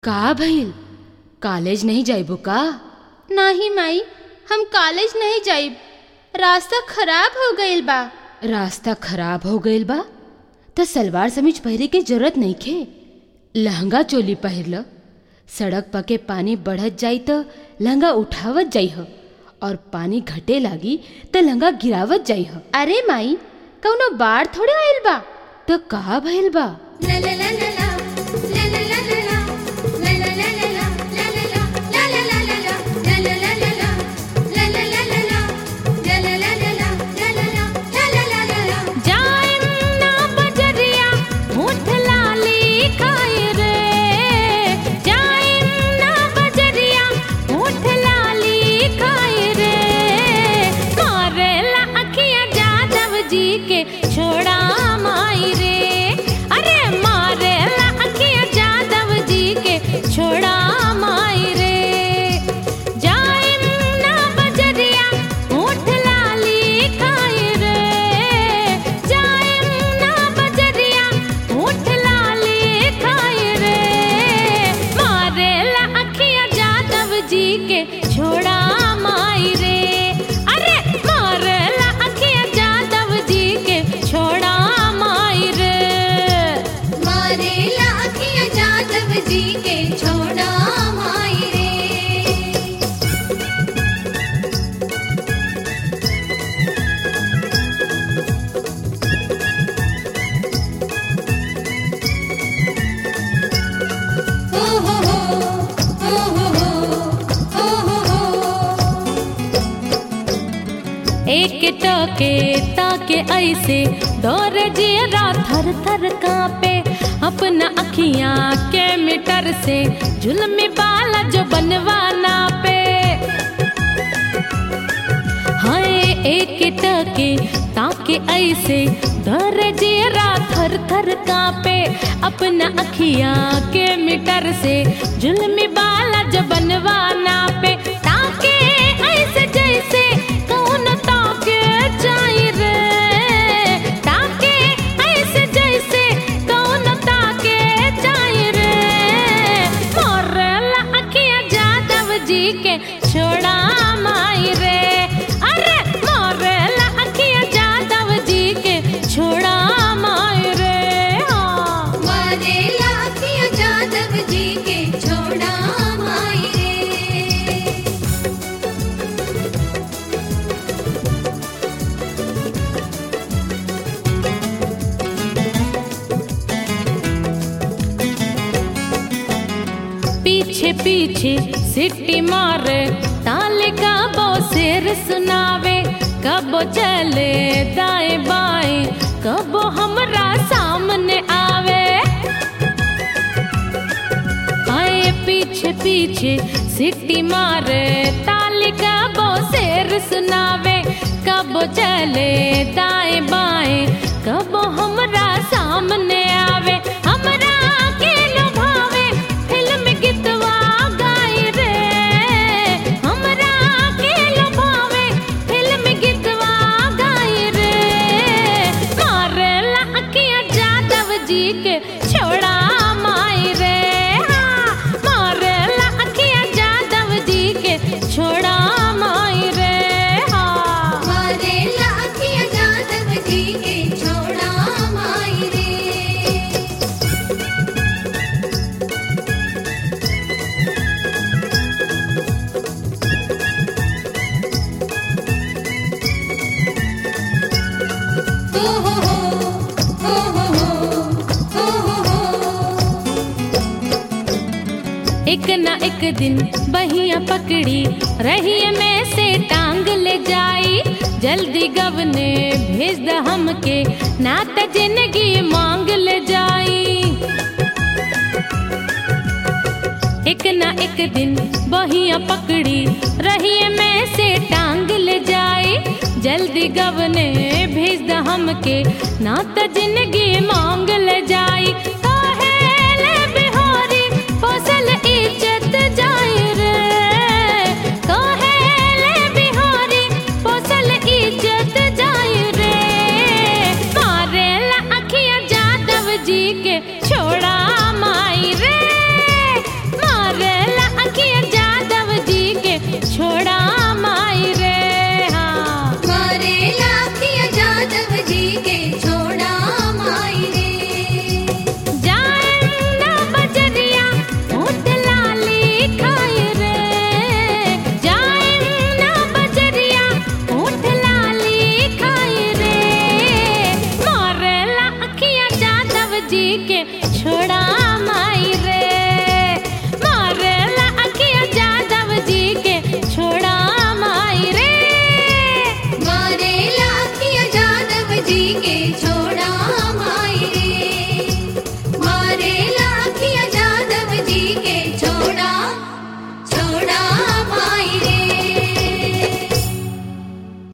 का भइल कॉलेज नहीं जाइबो का नाही माई हम कॉलेज नहीं जाइब रास्ता खराब हो गईल बा रास्ता खराब हो गइल बा त सलवार समीज पहिरे के जरूरत नइखे लहंगा चोली पहिर ल सड़क पके पानी बढ़त जाई त लहंगा उठावत जाइह और पानी घटे लागी त लहंगा गिरावत जाइह अरे माई कौनो बाढ़ थोड़े आइल बा त का भइल बा छोड़ा माई रे अरे मारे ला अखिया जादव जी के छोड़ा माई रे जाइम ना बजरिया ऊँट लाली खाई रे जाइम ना बजरिया ऊँट लाली खाई रे मारे ला अखिया जादव जी के छोड़ा माई रे अरे मारे ला अखिया जादव जी के छोड़ा माई रे मारेला अखिया जादव जी के छोड़ा माई रे ओ हो हो ओ हो हो ओ हो हो एक टके ताके ऐसे दौर जियरा थर थर कांपे अपना अखियां के मीटर से जुल्मी बाला जो बनवाना पे हाय एक टके ताके ऐसे दौर जियरा थर थर कांपे अपना अखियां के मीटर से जुल्मी बाला जो बनवाना पे ताके ऐसे जैसे कौन ताके जाई रे ताके ऐसे जैसे कौन ताके जाई रे मोरला अखिया जादव जी के छोड़ा माई रे अरे मोरला अखिया जादव जी के छोड़ा माई रे हाँ मारेला अखिया जादव जी के छोड़ा माई रे पीछे पीछे सिटी मारे ताले का बो सिर सुनावे कबो चले दाएं बाएं कबो हमरा सामने आवे आए पीछे पीछे सिटी मारे ताले का बो सिर सुनावे कबो चले दाएं बाएं कबो हमरा सामने आवे हमरा के लुभावे फिल्म गीतवा गाई रे हमरा के लुभावे फिल्म गीतवा गाई रे मारे ला अखिया जादव जी के छोड़ा माई रे हाँ, मारे ला अखिया जादव जी के छोड़ा माई रे हाँ मारेला अखिया जादव जी के छोड़ा माई रे ओ हो हो ओ हो हो ओ हो हो एक ना एक दिन बहिया पकड़ी रही में से टांग ले जाई जल्दी गवने भेज द हमके ना त जिंदगी मांग ले जाई एक ना एक दिन बहिया पकड़ी रही में से टांग ले जाई जल्दी गवने भेज द हमके ना त जिंदगी मांग ले जाई काहेले बिहारी फसल इज्जत जाई रे काहेले बिहारी फसल इज्जत जाई रे मारे ला अखिया जादव जी के छोड़ा माई रे जी के